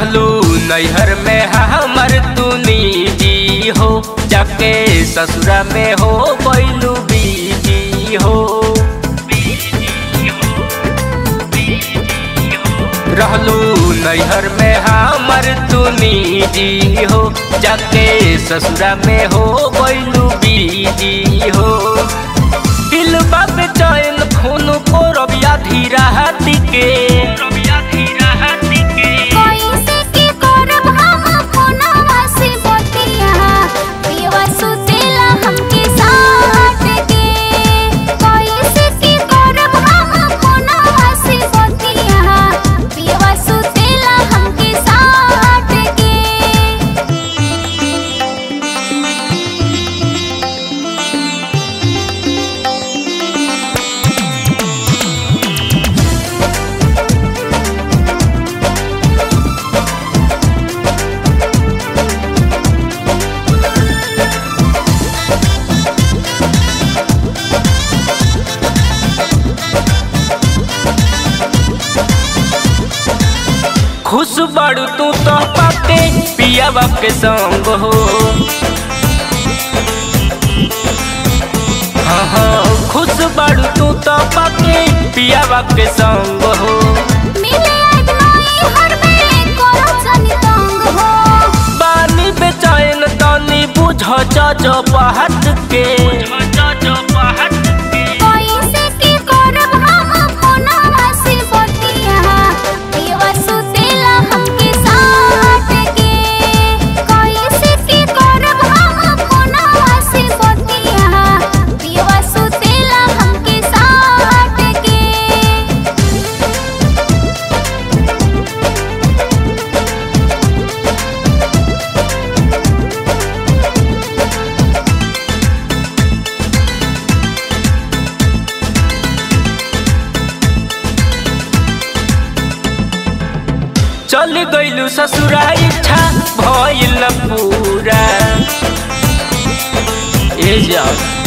रहलू नैहर में हमर तू निजी हो जाके ससुरा में हो बैलू बीजी हो रहलू नैहर में हमर तू निजी हो जाके ससुरा में हो बैलू बीजी हो दिल बाप चैन खून को रबिया धीरा हाथी के कैसे की करब हम फोनवा से बतिया पियवा सुतेला हमके साथ के कैसे की करब हम फोनवा से बतिया पियवा सुतेला हमके साथ के खुश बड़ू तू तो पाके पिया बाप के संग हो हाँ हाँ खुश बड़ू तू तो पाके पिया बाप के संग हो मिले अगनाई हर में करो जनी तंग हो पानी बेचैन तनी बुझ जो पहट के कैसे की करब हम फोनवा से बतिया पियवा सुतेला हमके साथ के कैसे की करब हम फोनवा से बतिया पियवा सुतेला हमके साथ के चल गइलू ससुरा इच्छा भइल पूरा ए जा